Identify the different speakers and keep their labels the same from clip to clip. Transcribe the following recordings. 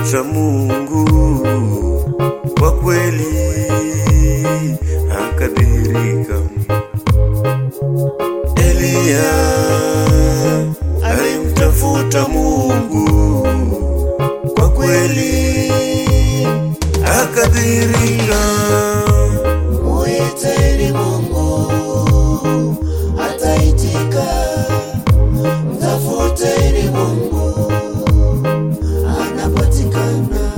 Speaker 1: mtafuta Mungu kwa kweli akadhihirika. Eliya alimtafuta Mungu kwa kweli akadhihirika.
Speaker 2: Muiteni Mungu ataitika, mtafuteni Mungu anapatikana.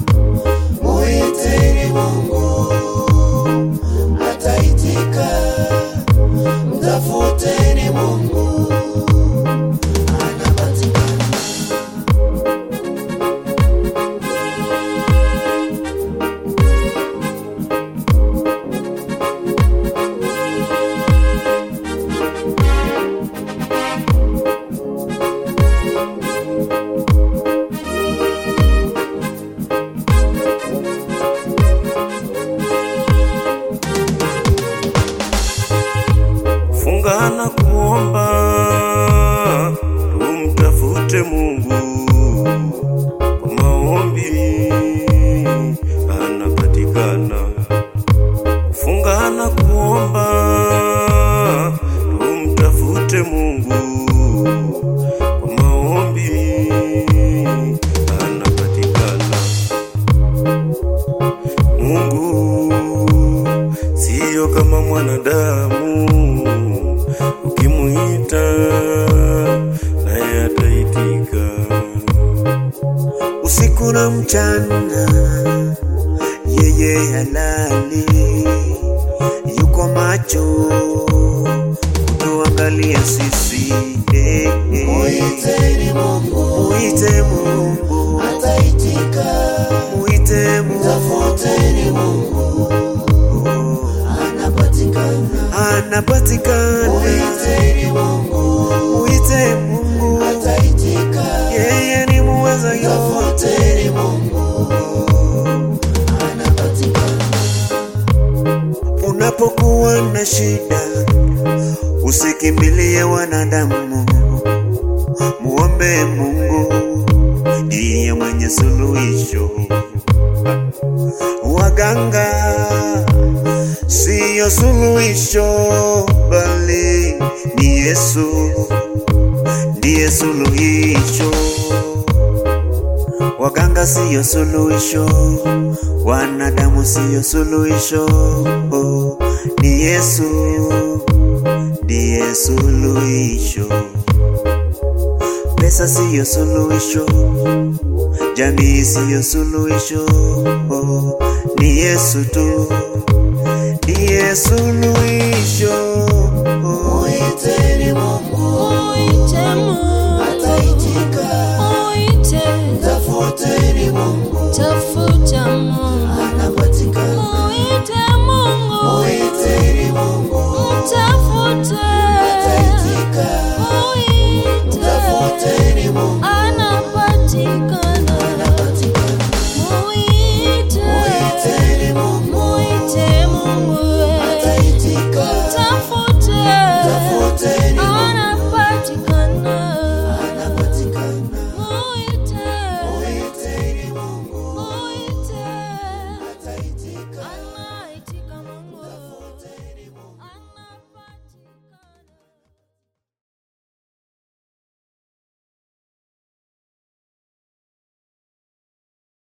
Speaker 2: Muiteni Mungu ataitika, mtafuteni Mungu anapatikana.
Speaker 1: funga na kuomba, tumtafute Mungu kwa maombi, anapatikana. Funga na kuomba, tumtafute Mungu kwa maombi, anapatikana. Mungu siyo kama mwanadamu, ukimuita naye ataitika.
Speaker 2: usiku na mchana, yeye halali, yuko macho kutuangalia sisi. Eh, eh. Muiteni Mungu, muite Mungu, ataitika. Muite Mungu, tafuteni Mungu, anapatikana, anapatikana. Muiteni Mungu, muite Mungu, ataitika. Yeye ni muweza yote. Tafuteni Mungu, anapatikana. Unapokuwa na shida, usikimbilie wanadamu, muombe Mungu, ndiye mwenye suluhisho. Waganga siyo suluhisho, bali ni Yesu ndiye suluhisho. Waganga siyo suluhisho, wanadamu siyo suluhisho, oh, ni Yesu ndiye suluhisho. Pesa siyo suluhisho, jamii siyo suluhisho, oh, ni Yesu tu ndiye suluhisho. Oh. Muiteni Mungu ataitika,